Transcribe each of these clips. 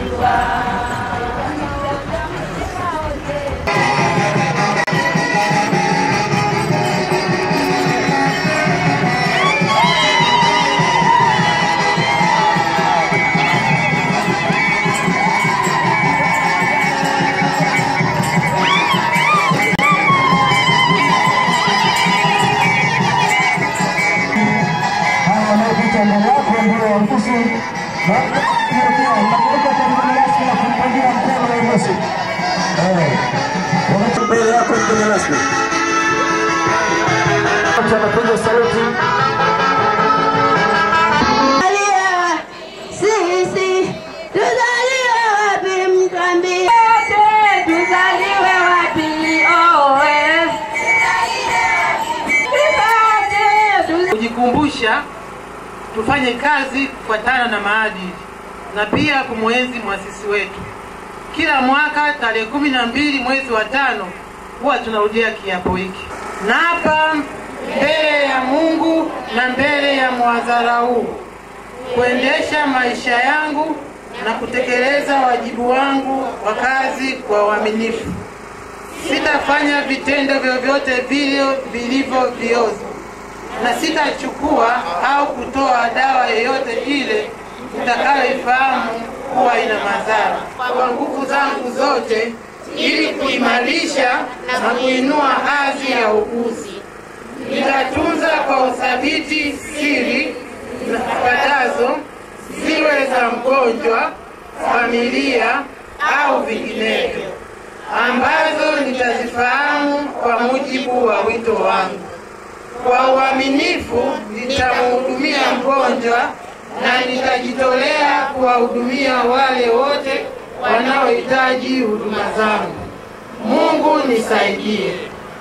haya wanaopita mbele yako ndio waruhusu na hiyo pia nakuweka kwa mgeni rasmi na kumpangia mkono waruhusu mbele yako mgeni rasmi anapiga saluti Sisi tuzaliwe wapi mtwambie? Tuzaliwe wapi? Owe. kujikumbusha tufanye kazi kufuatana na maadili na pia kumwenzi mwasisi wetu. Kila mwaka tarehe kumi na mbili mwezi wa tano huwa tunarudia kiapo hiki. Naapa mbele ya Mungu na mbele ya mwadhara huu kuendesha maisha yangu na kutekeleza wajibu wangu wa kazi kwa uaminifu. Sitafanya vitendo vyovyote vile vilivyo viozi na sitachukua au kutoa dawa yoyote ile nitakayoifahamu kuwa ina madhara kwa nguvu zangu zote, ili kuimarisha na kuinua hadhi ya uuguzi. Nitatunza kwa uthabiti siri zifuatazo, ziwe za mgonjwa, familia au vinginevyo, ambazo nitazifahamu kwa mujibu wa wito wangu. Kwa uaminifu nitamhudumia mgonjwa na nitajitolea kuwahudumia wale wote wanaohitaji huduma zangu. Mungu nisaidie.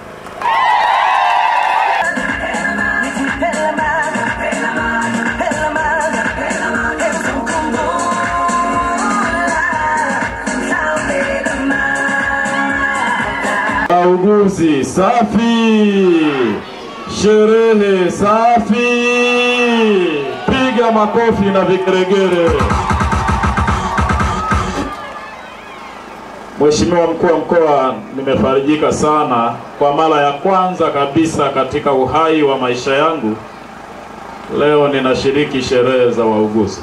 Wauguzi safi, sherehe safi, piga makofi na vigeregere. Mheshimiwa mkuu wa mkoa, nimefarijika sana kwa mara ya kwanza kabisa katika uhai wa maisha yangu. Leo ninashiriki sherehe za wauguzi.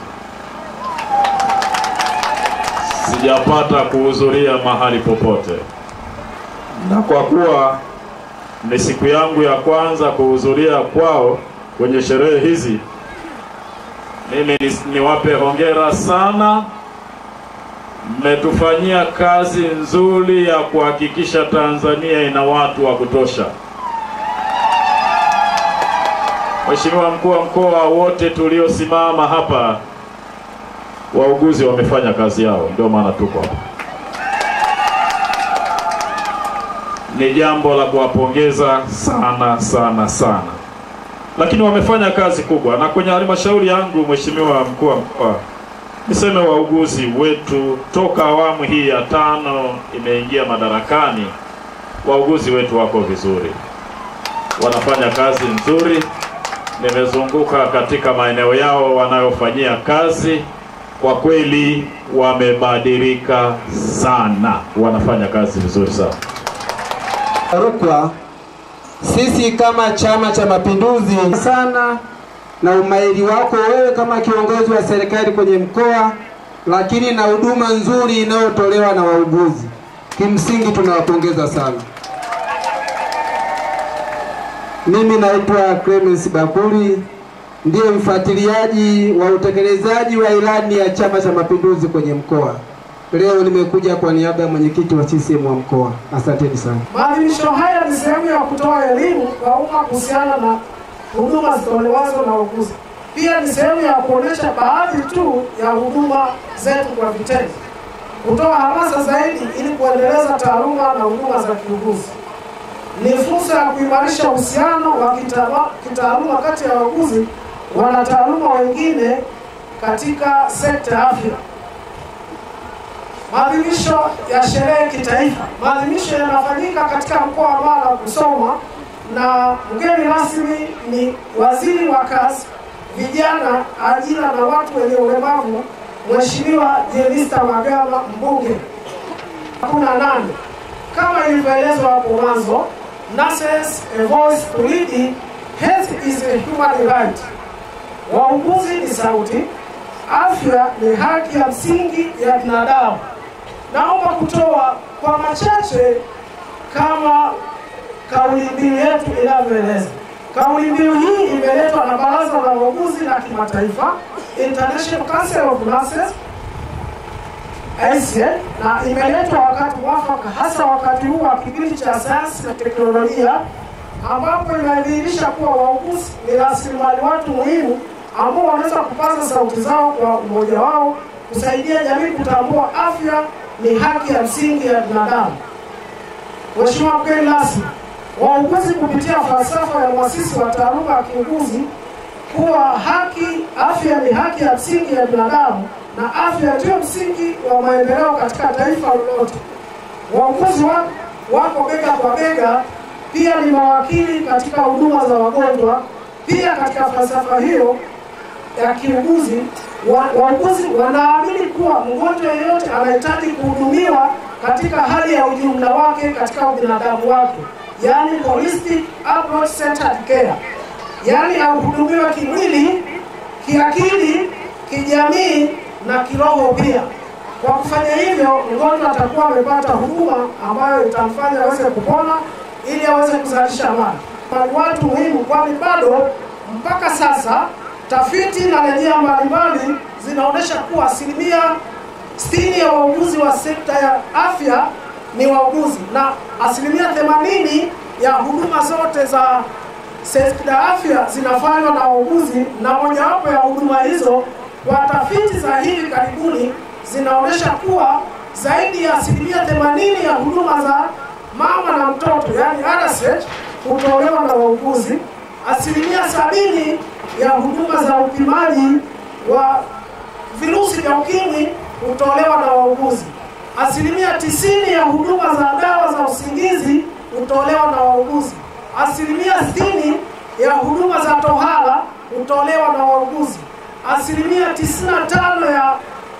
Sijapata kuhudhuria mahali popote na kwa kuwa ni siku yangu ya kwanza kuhudhuria kwao kwenye sherehe hizi, mimi ni- niwape hongera sana. Mmetufanyia kazi nzuri ya kuhakikisha Tanzania ina watu wa kutosha. Mheshimiwa mkuu wa mkoa, wote tuliosimama hapa, wauguzi wamefanya kazi yao, ndio maana tuko hapa. ni jambo la kuwapongeza sana sana sana, lakini wamefanya kazi kubwa. Na kwenye halmashauri yangu, Mheshimiwa mkuu wa mkoa, niseme wauguzi wetu toka awamu hii ya tano imeingia madarakani, wauguzi wetu wako vizuri, wanafanya kazi nzuri. Nimezunguka katika maeneo yao wanayofanyia kazi, kwa kweli wamebadilika sana, wanafanya kazi vizuri sana. Rukwa, sisi kama Chama cha Mapinduzi sana na umahiri wako wewe kama kiongozi wa serikali kwenye mkoa, lakini na huduma nzuri inayotolewa na wauguzi. Kimsingi tunawapongeza sana. Mimi naitwa Clemens Bakuli, ndiye mfuatiliaji wa utekelezaji wa ilani ya Chama cha Mapinduzi kwenye mkoa. Leo nimekuja kwa niaba ya mwenyekiti wa CCM wa mkoa. Asanteni sana. Maadhimisho haya ni sehemu ya kutoa elimu kwa umma kuhusiana na huduma zitolewazo na wauguzi. Pia ni sehemu ya kuonyesha baadhi tu ya huduma zetu kwa vitendo, kutoa hamasa zaidi ili kuendeleza taaluma na huduma za kiuguzi. Ni fursa ya kuimarisha uhusiano wa kitaaluma kitaaluma kati ya wauguzi wanataaluma wengine katika sekta ya afya. Maadhimisho ya sherehe kitaifa. Maadhimisho yanafanyika katika mkoa wa Mara Kusoma, na mgeni rasmi ni waziri wa kazi, vijana, ajira na watu wenye ulemavu, Mheshimiwa Jenista Magama mbunge. Hakuna nane kama ilivyoelezwa hapo mwanzo, nurses a voice to lead, health is a human right. Wauguzi ni sauti, afya ni haki ya msingi ya binadamu. Naomba kutoa kwa machache kama kauli mbiu yetu inavyoeleza. Kauli mbiu hii imeletwa na Baraza la Wauguzi la Kimataifa, International Council of Nurses ICN, na imeletwa wakati mwafaka, hasa wakati huu wa kipindi cha sayansi na teknolojia, ambapo inadhihirisha kuwa wauguzi ni rasilimali watu muhimu ambao wanaweza kupaza sauti zao kwa umoja wao, kusaidia jamii kutambua afya ni haki ya msingi ya binadamu. Mheshimiwa mgeni rasmi, wauguzi kupitia falsafa ya mwasisi wa taaluma ya kiuguzi kuwa haki afya ni haki ya msingi ya binadamu na afya ndiyo msingi wa maendeleo katika taifa lolote. Wauguzi wa, wako bega kwa bega, pia ni mawakili katika huduma za wagonjwa. Pia katika falsafa hiyo ya kiuguzi wa- wauguzi wanaamini kuwa mgonjwa yeyote anahitaji kuhudumiwa katika hali ya ujumla wake katika ubinadamu wake, yaani holistic approach centered care, yaani ahudumiwe kimwili, kiakili, kijamii na kiroho pia. Kwa kufanya hivyo, mgonjwa atakuwa amepata huduma ambayo itamfanya aweze kupona ili aweze kuzalisha mali. Ni watu muhimu, kwani bado mpaka sasa tafiti na rejea mbalimbali zinaonyesha kuwa asilimia 60 ya wauguzi wa sekta ya afya ni wauguzi na asilimia 80 ya huduma zote za sekta ya afya zinafanywa na wauguzi, na mojawapo ya huduma hizo kwa tafiti za hivi karibuni zinaonyesha kuwa zaidi ya asilimia 80 ya huduma za mama na mtoto, yani RSH, hutolewa na wauguzi. Asilimia sabini ya huduma za upimaji wa virusi vya ukimwi hutolewa na wauguzi. Asilimia tisini ya huduma za dawa za usingizi hutolewa na wauguzi. Asilimia sitini ya huduma za tohara hutolewa na wauguzi. Asilimia 95 ya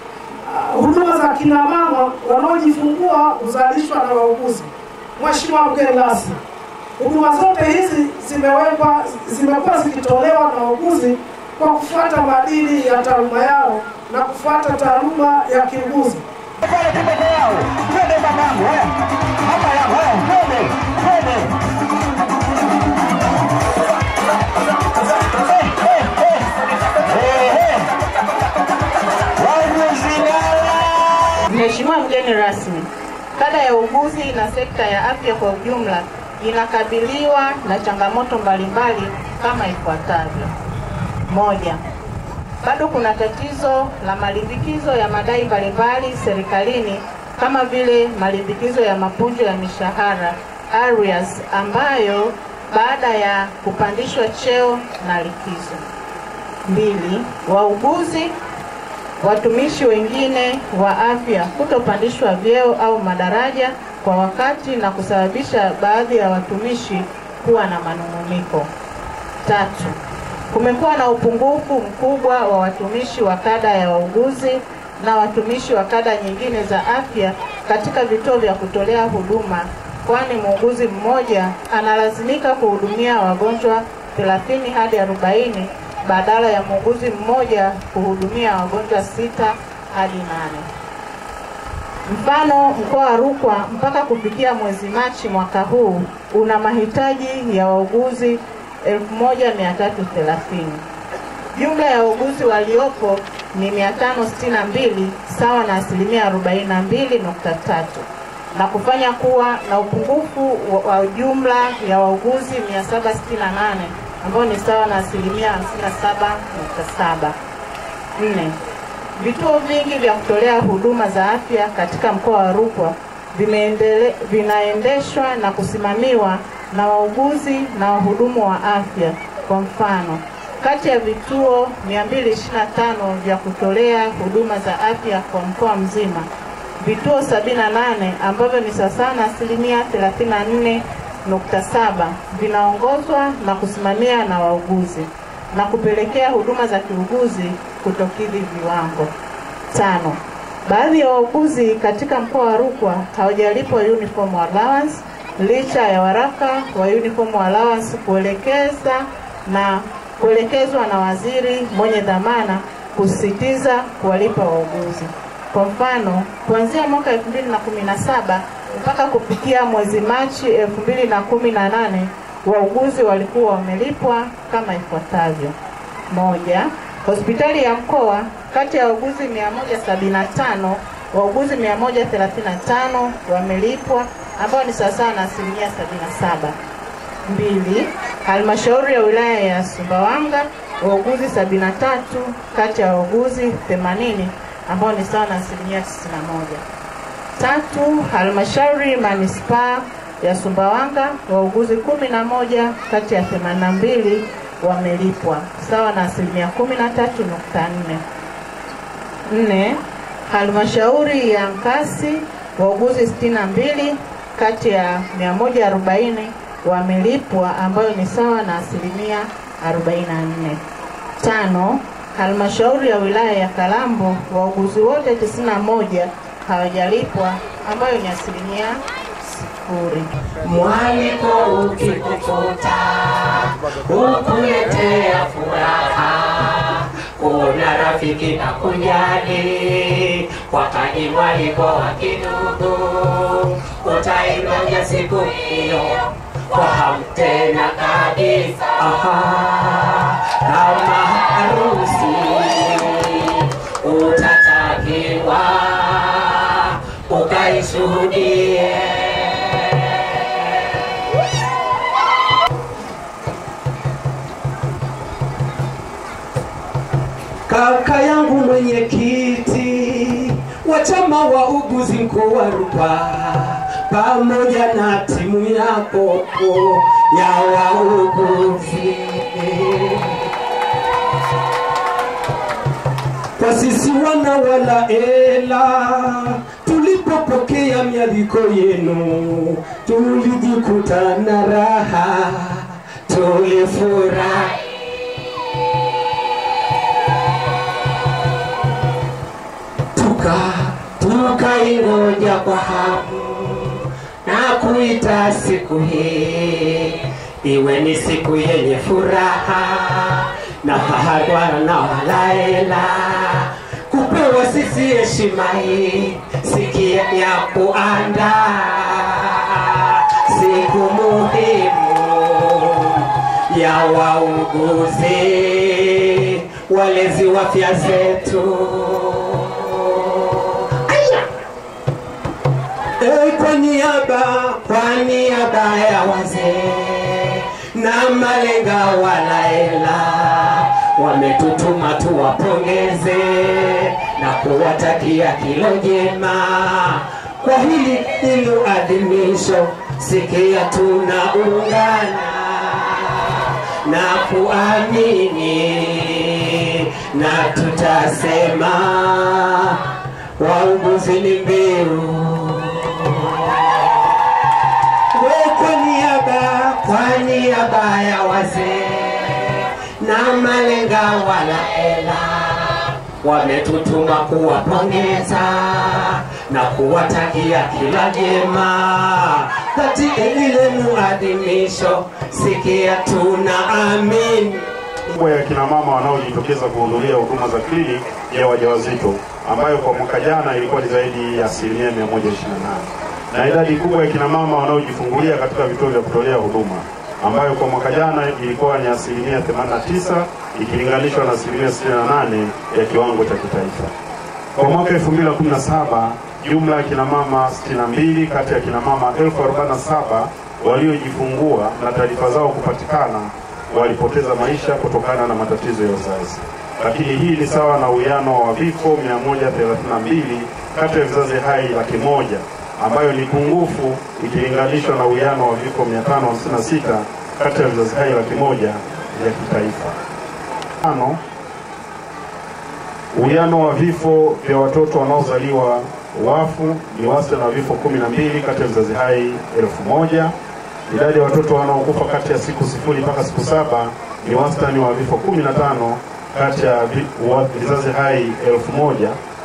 uh, huduma za kina mama wanaojifungua huzalishwa na wauguzi. Mheshimiwa mgeni rasmi, huduma zote hizi zimewekwa zimekuwa zikitolewa na wauguzi kwa kufuata maadili ya taaluma yao na kufuata taaluma ya kiuguzi. pale tu peke yao. Twende babangu, eh. Mama yangu, eh. Twende, twende. Eh, eh, eh. Eh, eh. Wauguzi lala. Mheshimiwa mgeni rasmi, kada ya uuguzi na sekta ya afya kwa ujumla inakabiliwa na changamoto mbalimbali kama ifuatavyo. Moja, bado kuna tatizo la malimbikizo ya madai mbalimbali serikalini kama vile malimbikizo ya mapunjo ya mishahara arrears, ambayo baada ya kupandishwa cheo na likizo. Mbili, wauguzi watumishi wengine wa afya kutopandishwa vyeo au madaraja kwa wakati na kusababisha baadhi ya watumishi kuwa na manung'uniko. Tatu, kumekuwa na upungufu mkubwa wa watumishi wa kada ya wauguzi na watumishi wa kada nyingine za afya katika vituo vya kutolea huduma, kwani muuguzi mmoja analazimika kuhudumia wagonjwa 30 hadi 40 badala ya muuguzi mmoja kuhudumia wagonjwa sita hadi nane. Mfano, mkoa wa Rukwa mpaka kufikia mwezi Machi mwaka huu una mahitaji ya wauguzi 1330. Jumla ya wauguzi waliopo ni 562 sawa na asilimia 42.3 na kufanya kuwa na upungufu wa- wa jumla ya wauguzi 768 ambao ni sawa na asilimia 57.7. Nne, vituo vingi vya kutolea huduma za afya katika mkoa wa Rukwa vimeendele, vinaendeshwa na kusimamiwa na wauguzi na wahudumu wa afya. Kwa mfano, kati ya vituo 225 vya kutolea huduma za afya kwa mkoa mzima, vituo 78 ambavyo ni sawasawa na asilimia 34.7 vinaongozwa na kusimamia na wauguzi na kupelekea huduma za kiuguzi kutokidhi viwango. Tano, baadhi ya wauguzi katika mkoa wa Rukwa hawajalipwa uniform allowance licha ya waraka wa uniform allowance kuelekeza na kuelekezwa na waziri mwenye dhamana kusisitiza kuwalipa wauguzi. Kwa mfano, kuanzia mwaka 2017 mpaka kufikia mwezi Machi 2018 wauguzi walikuwa wamelipwa kama ifuatavyo: moja, hospitali ya mkoa kati ya wauguzi 175 wauguzi 135 wamelipwa ambao ni sawasawa na asilimia 77. Mbili, halmashauri ya wilaya ya Sumbawanga wauguzi 73 kati ya wauguzi 80 ambao ni sawa na asilimia 91. Tatu, halmashauri manispaa ya Sumbawanga wauguzi 11 kati ya 82 wamelipwa sawa na asilimia 13.4. Nne, halmashauri ya Nkasi wauguzi 62 kati ya 140 wamelipwa ambayo ni sawa na asilimia 44. Tano, halmashauri ya wilaya ya Kalambo wauguzi wote 91 hawajalipwa ambayo ni asilimia sifuri. Mwaliko ukikukuta ukuletea furaha, kuna rafiki na kujali, wakati mwaliko wa kidugu, utaingoja siku hiyo kwa hamu tena kabisa. Aha, kama harusi utatakiwa ukaishuhudie. Kaka yangu mwenyekiti wa chama wa uguzi mkoa wa Rukwa pamoja na timu yako ya wauguzi, kwa sisi wana wala ela, tulipopokea mialiko yenu tulijikuta na raha, tulifurahi tuka tukaingoja kwa hamu na kuita siku hii iwe ni siku yenye furaha na fahadwara na walaela kupewa sisi heshima hii sikia ya kuandaa siku muhimu ya wauguzi walezi wa afya zetu Hey, kwa niaba kwa niaba ya wazee na malenga walaela wametutuma tuwapongeze na kuwatakia kilo jema kwa hili hilo adhimisho. Sikia tunaungana na kuamini na tutasema wauguzi ni mbiu we kwa niaba kwa niaba ya wazee na malenga walaela wametutuma kuwapongeza na kuwatakia kila jema katika ile muadhimisho. Sikia tunaamini kubwa ya kina mama wanaojitokeza kuhudhuria huduma za kliniki ya wajawazito ambayo kwa mwaka jana ilikuwa ni zaidi ya asilimia 128 na idadi kubwa ya kina mama wanaojifungulia katika vituo vya kutolea huduma ambayo kwa mwaka jana ilikuwa ni asilimia 89 ikilinganishwa na asilimia 68 ya kiwango cha kitaifa. Kwa mwaka 2017 jumla ya kina mama 62 kati ya kina mama 1047 waliojifungua na taarifa zao kupatikana walipoteza maisha kutokana na matatizo ya uzazi, lakini hii ni sawa na uwiano wa vifo 132 kati ya vizazi hai laki moja ambayo ni pungufu ikilinganishwa na uwiano wa vifo 556 kati ya vizazi hai laki moja vya kitaifa. Tano, uwiano wa vifo vya watoto wanaozaliwa wafu ni wastani wa vifo 12 kati ya vizazi hai elfu moja. Idadi ya watoto wanaokufa kati ya siku sifuri mpaka siku saba ni wastani wa vifo 15 kati ya vi- wa- vizazi hai elfu moja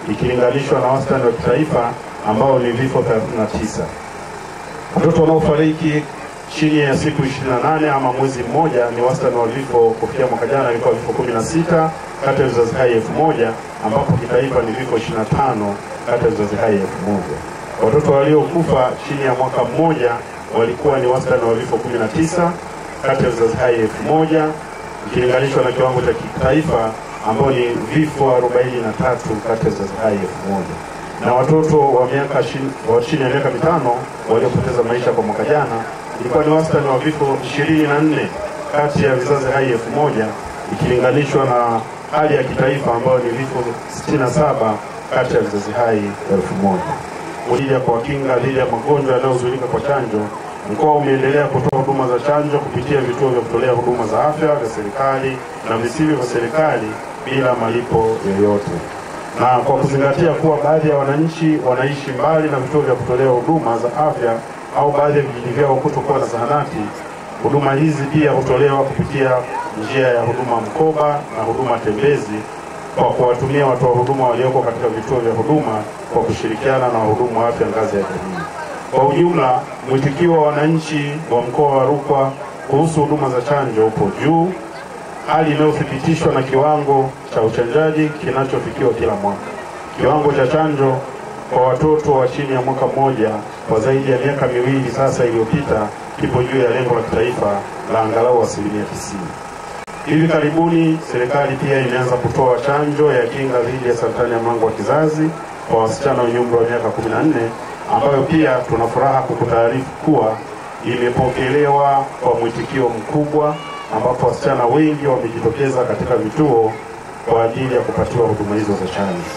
ikilinganishwa na wastani wa kitaifa ambao ni vifo 39. Watoto wanaofariki chini ya siku 28 ama mwezi mmoja ni wastani wa vifo kufikia mwaka jana ilikuwa vifo 16 kati ya vizazi hai elfu moja ambapo kitaifa ni vifo 25 kati ya vizazi hai elfu moja. Watoto waliokufa chini ya mwaka mmoja walikuwa ni wastani wa vifo 19 kati ya vizazi hai elfu moja ikilinganishwa na kiwango cha kitaifa ambao ni vifo 43 kati ya vizazi hai elfu moja na watoto wa miaka shin- wa chini ya miaka mitano waliopoteza maisha kwa mwaka jana ilikuwa ni wastani wa vifo 24 kati ya vizazi hai elfu moja ikilinganishwa na hali ya kitaifa ambayo ni vifo 67 kati ya vizazi hai elfu moja kwa ajili ya kuwakinga dhidi ya magonjwa yanayozuilika kwa chanjo. Mkoa umeendelea kutoa huduma za chanjo kupitia vituo vya kutolea huduma za afya vya serikali na visivyo vya serikali bila malipo yoyote. Na kwa kuzingatia kuwa baadhi ya wananchi wanaishi mbali na vituo vya kutolea huduma za afya au baadhi ya vijiji vyao kutokuwa na zahanati, huduma hizi pia hutolewa kupitia njia ya huduma mkoba na huduma tembezi kwa kuwatumia watoa huduma walioko katika vituo vya huduma kwa kushirikiana na wahudumu wa afya ngazi ya jamii. Kwa ujumla, mwitikio wa wananchi wa mkoa wa Rukwa kuhusu huduma za chanjo upo juu, hali inayothibitishwa na kiwango cha uchanjaji kinachofikiwa kila mwaka. Kiwango cha chanjo kwa watoto wa chini ya mwaka mmoja kwa zaidi ya miaka miwili sasa iliyopita kipo juu ya lengo la kitaifa la angalau asilimia tisini. Hivi karibuni serikali pia imeanza kutoa chanjo ya kinga dhidi ya saratani ya mlango wa kizazi kwa wasichana wenye umri wa miaka 14 ambayo pia tuna furaha kukutaarifu kuwa imepokelewa kwa mwitikio mkubwa, ambapo wasichana wengi wamejitokeza katika vituo kwa ajili ya kupatiwa huduma hizo za chanjo.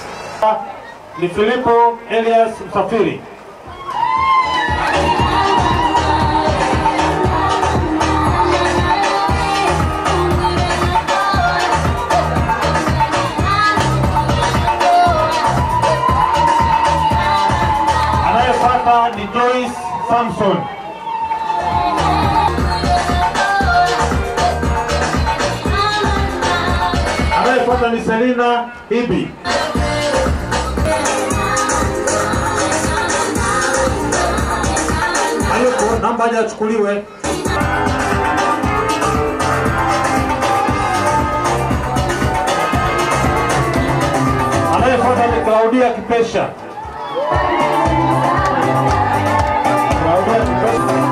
ni Filipo Elias Msafiri. Anayefuata ni Joyce Samson. Anayefuata ni Selina Ibi. Hayuko, namba haja achukuliwe. Anayefuata ni Claudia Kipesha. Claudia Kipesha.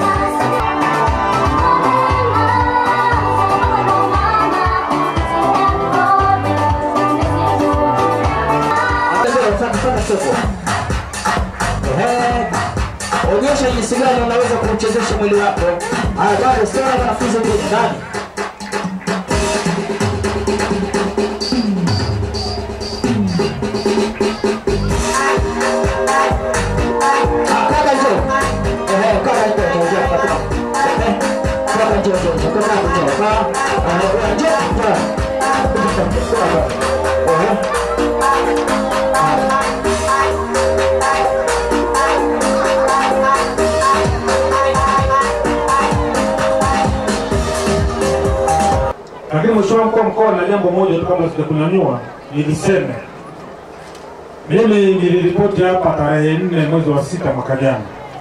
Ehe. Onyesha jinsi gani unaweza kuchezesha mwili wako. Haya, bado sasa wanafunzi huko ndani. Ah, kaka njoo. Ehe, kaka njoo, njoo, njoo, kaka. Ehe, kaka njoo, njoo, njoo, kaka njoo, kaka. Ehe, njoo, njoo. Ehe. Lakini mheshimiwa mkuu wa mkoa, na jambo moja tu kabla sijakunyanyua, niliseme mimi niliripoti hapa tarehe nne mwezi wa sita mwaka jana,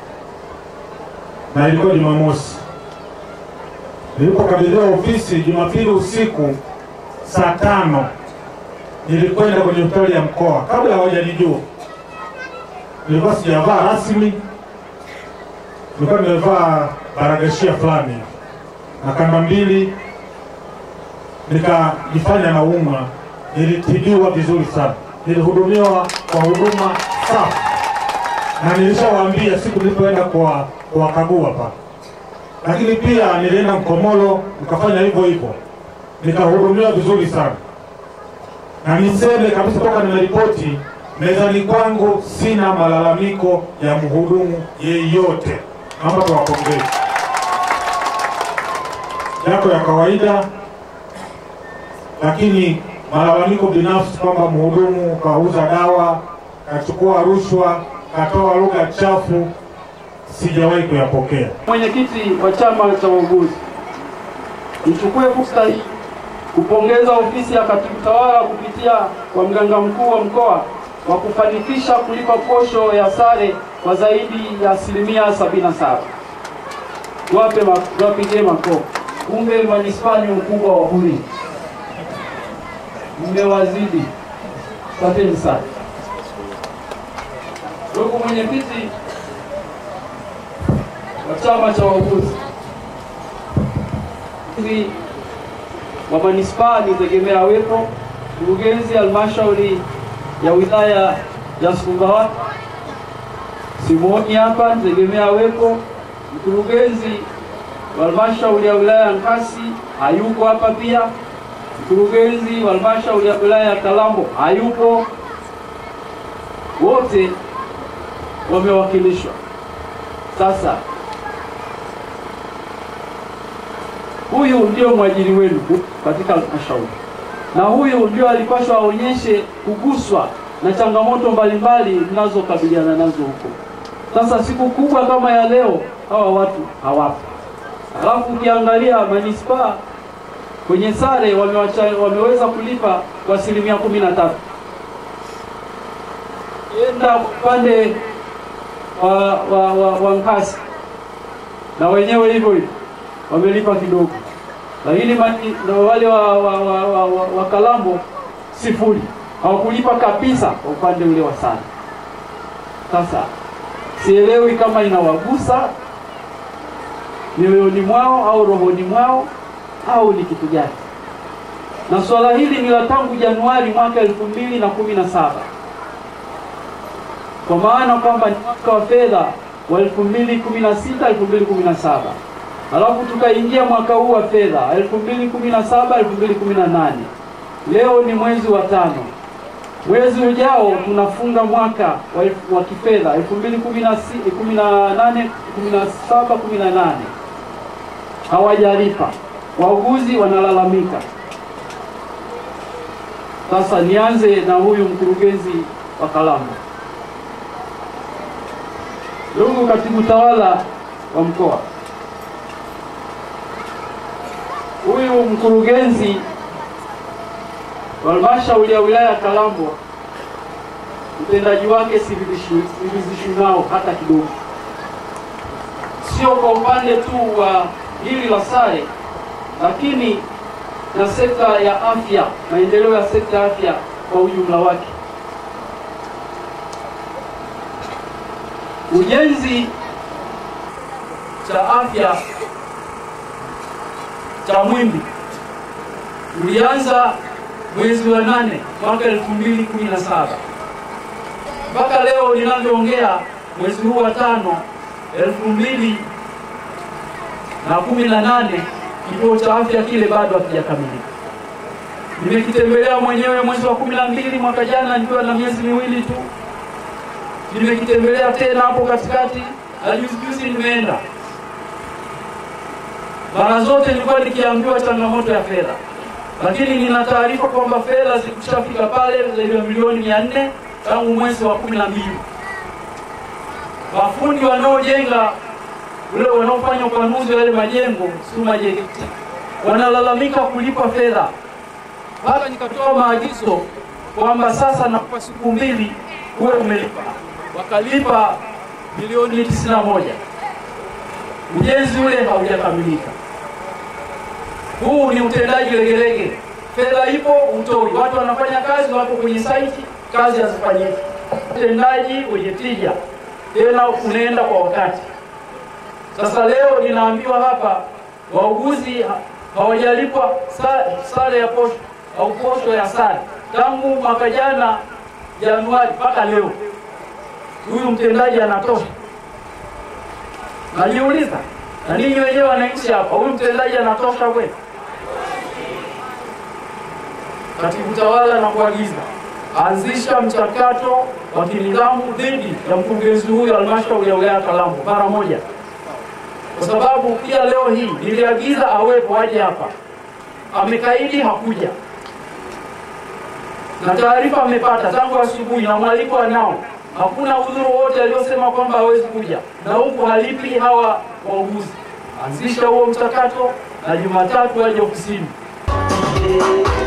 na ilikuwa Jumamosi. Nilipokabidhiwa ofisi Jumapili usiku saa tano nilikwenda kwenye hospitali ya mkoa kabla hawajanijua. Nilikuwa sijavaa rasmi, nilikuwa nimevaa baragashia fulani hivi na kanda mbili nikajifanya naumwa, nilitibiwa vizuri sana, nilihudumiwa kwa huduma safi, na nilishawaambia siku nilipoenda kwa kuwakagua pale. Lakini pia nilienda Mkomolo nikafanya hivyo hivyo, nikahudumiwa vizuri sana, na niseme kabisa toka nimeripoti mezani kwangu sina malalamiko ya mhudumu yeyote. Naomba tuwapongeze, yako ya kawaida lakini malalamiko binafsi kwamba mhudumu kauza dawa, kachukua rushwa, katoa lugha chafu, sijawahi kuyapokea. Mwenyekiti wa chama cha wauguzi, nichukue fursa hii kupongeza ofisi ya katibu tawala kupitia kwa mganga mkuu wa mkoa wa kufanikisha kulipa posho ya sare kwa zaidi ya asilimia 77. Tuwape ma- tuwapigie makofi. Kumbe manispaa ni ukubwa wa buri, mmewazidi. Asanteni sana. Ndugu mwenyekiti wa chama cha wauguzi Mkurugenzi wa manispaa nitegemea awepo, mkurugenzi halmashauri ya wilaya ya Sumbawanga Simoni hapa nitegemea awepo, mkurugenzi wa halmashauri ya wilaya ya Nkasi hayuko hapa pia, mkurugenzi wa halmashauri ya wilaya ya Kalambo hayupo, wote wamewakilishwa. Sasa huyu ndio mwajiri wenu katika halmashauri, na huyu ndio alipaswa aonyeshe kuguswa na changamoto mbalimbali mnazokabiliana nazo huko. Sasa siku kubwa kama ya leo, hawa watu hawapo. Alafu ukiangalia manispaa kwenye sare wamewacha, wameweza kulipa kwa asilimia kumi na tatu. Enda upande wa, wa, wa, wa Nkasi na wenyewe hivyo hivyo wamelipa kidogo, lakini mani- na wale wa, wa, wa, wa, wa, wa Kalambo sifuri, hawakulipa kabisa kwa upande ule wa sare. Sasa sielewi kama inawagusa mioyoni mwao au rohoni mwao au ni kitu gani, na swala hili ni la tangu Januari mwaka elfu mbili na kumi na saba kwa maana kwamba ni mwaka wa fedha wa 2016 2017 alafu tukaingia mwaka huu wa fedha 2017 2018 leo ni mwezi wa tano mwezi ujao tunafunga mwaka wa, elfu- wa kifedha 2018 17 18 hawajalipa wauguzi wanalalamika sasa nianze na huyu mkurugenzi wa Kalambo Ndugu katibu tawala wa mkoa, huyu mkurugenzi wa halmashauri ya wilaya ya Kalambo, utendaji wake siridhishwi nao hata kidogo, sio kwa upande tu wa hili la sare, lakini na sekta ya afya, maendeleo ya sekta ya afya kwa ujumla wake. ujenzi cha afya cha Mwimbi ulianza mwezi wa nane mwaka elfu mbili kumi na saba mpaka leo ninavyoongea, mwezi huu wa tano elfu mbili na kumi na nane kituo cha afya kile bado hakijakamilika. Nimekitembelea mwenyewe mwezi wa kumi na mbili mwaka jana nikiwa na miezi miwili tu nimekitembelea tena hapo katikati na juzi juzi nimeenda. Mara zote nilikuwa nikiambiwa changamoto ya fedha, lakini nina taarifa kwamba fedha zikushafika pale zaidi ya milioni mia nne tangu mwezi wa kumi na mbili. Mafundi wanaojenga ule wanaofanya upanuzi wa yale majengo SUMA JKT wanalalamika kulipa fedha, mpaka nikatoa maagizo kwamba sasa nakupa siku mbili uwe umelipa wakalipa milioni tisini na moja. Ujenzi ule haujakamilika. Huu ni utendaji legelege, fedha ipo utoi, watu wanafanya kazi, wako kwenye saiti, kazi hazifanyiki. Utendaji wenye tija, tena unaenda kwa wakati. Sasa leo ninaambiwa hapa wauguzi ha- hawajalipwa sa- sare ya posho au posho ya sare tangu mwaka jana Januari mpaka leo huyu mtendaji anatosha? Najiuliza, na ninyi wenyewe wananchi hapa, huyu mtendaji anatosha kweli? Katibu tawala na kuagiza anzisha mchakato wa kinidhamu dhidi ya mkurugenzi huyu halmashauri ya wilaya Kalambo mara moja, kwa sababu pia leo hii niliagiza awepo aje hapa, amekaidi hakuja na taarifa amepata tangu asubuhi na mwaliko anao hakuna udhuru wote aliosema kwamba hawezi kuja, na huku halipi hawa wauguzi. Anzisha huo mchakato na Jumatatu aje ofisini.